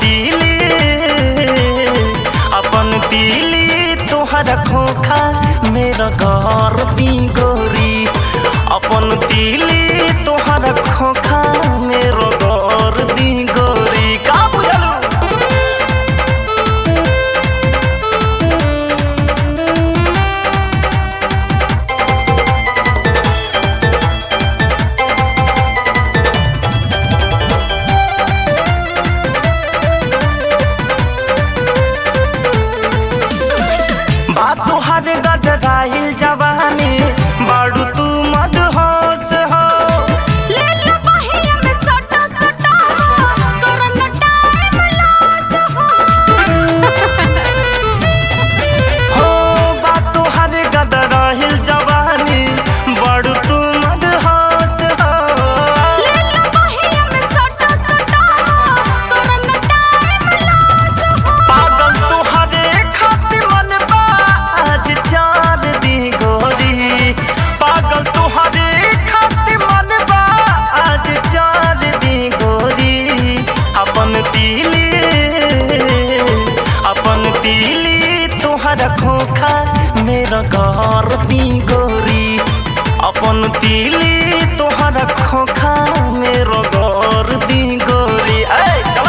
तीली अपन तीली तोहर खोखा मेरा घर दी गोरी अपन तीली तोहर खोखा मेरा घर दी गोरी का बुझलू बात तोहर गदराइल जवानी बाड़ू तू मदहोश हो ले लो बहिया में सटा सटा करन टाइम लॉस हो हो बात तोहर गदराइल जवानी बाड़ू तू मदहोश हो ले लो बहिया में सटा सटा करन टाइम लॉस हो पागल तोहरे खातिर मन बा आज चार दी गोरी पागल तोहरे खातिर मन बा आज चार दी गोरी अपन तीली अपन तीली तोहर खोखा मेरा घर दी गोरी अपन तीली तोहर खोखा मेरा घर दी गोरी ऐ चला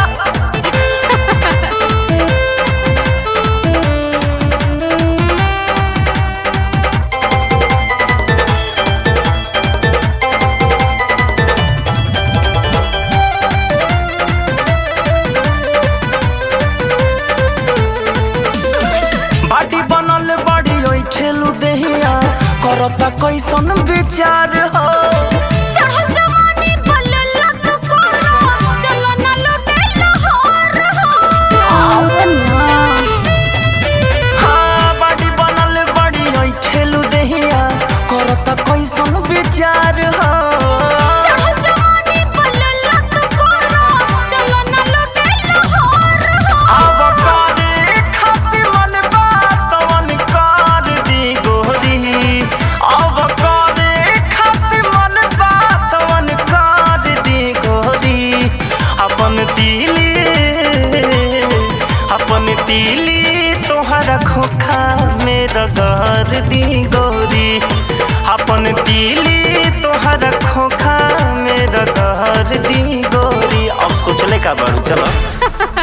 बाटी बनल बड़ी ओइ ठेलू देहिया करता कैसन विचार हो चढ़ल जवानी बल लग कोरा चलो ना लुटे लाहौर हो हाँ बाटी बनल बड़ी ओइ ठेलू देहिया करता कैसन विचार हो चढ़ल जवानी बल लग कोरा चलो ना लुटे लाहौर हो अब करे खातिर मन बात मन कर दी गोरी अब करे खातिर मन बात मन कर दी गोरी अपन तीली अपन तीली तोहर खोखा मेरा घर दी गोरी अपन तीली तोहर खोखा मेरा घर दी गोरी अब सोचले का बड़ू चलो